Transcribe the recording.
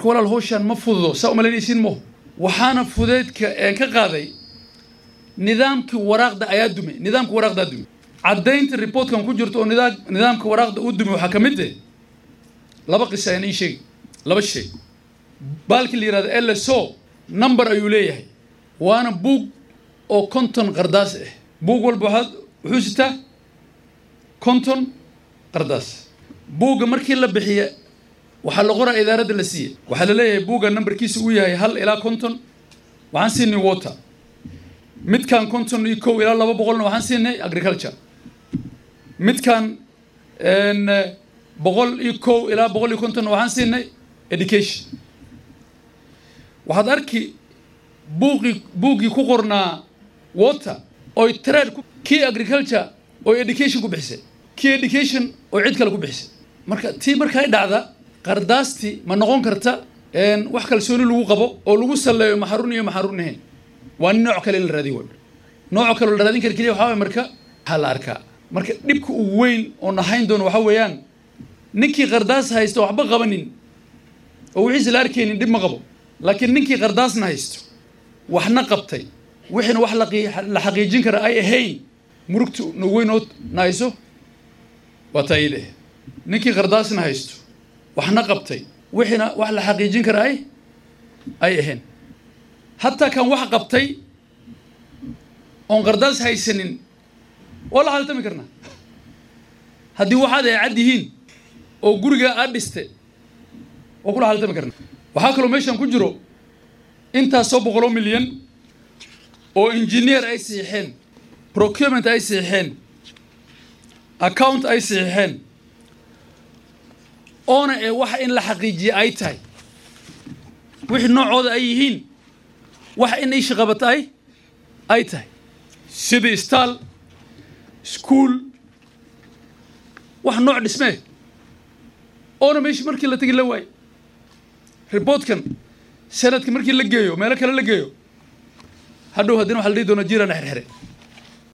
marka walaal howshaan ma fududo saa umalaynaysiin maho waxaana fudeedka een ka qaaday nidaamkii waraaqda ayaa dumay nidaamka waraaqdaa dumay caddaynta reportkan ku jirto oo nidaa nidaamka waraaqda uu dumay waxaa ka mid eh laba qisa ayaan ii sheegi laba shay baalkii la yihahdo lso number ayuu leeyahay waana buug oo konton qardaas ah buug walba waxaad wuxuu sitaa konton qardaas buugga markii la bixiya waxaa la qoraa idaaradda la siiya waxaa la leeyahay buugga numberkiisa uu yahay hal ilaa konton waxaan siinay water midkan konton iyo kow ilaa laba boqolna waxaan siinay agriculture midkan boqol iyo kow ilaa boqol iyo kontonna waxaan siinay education waxaad arki buuqii buuggii ku qornaa water oy trade kii agriculture oy education ku bixisay kii education oo cid kale ku bixisay marka tii markay dhacda qardaastii ma noqon karta wax kalsooni lagu qabo oo lagu salleeyo maxarun iyo maxarun ahayn waa nooc kale in la raadiyo nooc kale la raadin kara keliya waxaa waye marka waxaa la arkaa marka dhibka ugu weyn oo nahayn doono waxaa weeyaan ninkii qardaas haysto waxba qabanin oo wixiisa la arkaynin dhib ma qabo laakiin ninkii qardaasna haysto waxna qabtay wixiina wax la xaqiijin kara ay ahayn murugta nagu weyn oo nahayso waa taayid eh ninkii qardaasna haysto waxna qabtay wixiina wax la xaqiijin kara ay ay ahayn hataa kan wax qabtay oon qardaas haysanin waa la haltami karnaa haddii waxaad ay cad yihiin oo guriga aad dhiste waa kula haltami karnaa waxaa kaloo meeshan ku jiro intaasoo boqoloo milyan oo engineer ay siixeen procurement ay siixeen account ay siixeen oona ee waxa in la xaqiijiye ay tahay wixii noocooda ay yihiin waxa in isha qabata ay ay tahay sidii staal school wax nooc dhismee oona meeshii markii la tegi la waayo reportkan sanadka markii la geeyo meelo kale la geeyo hadhow haddina waxa la dhihi doona jiirana xerxere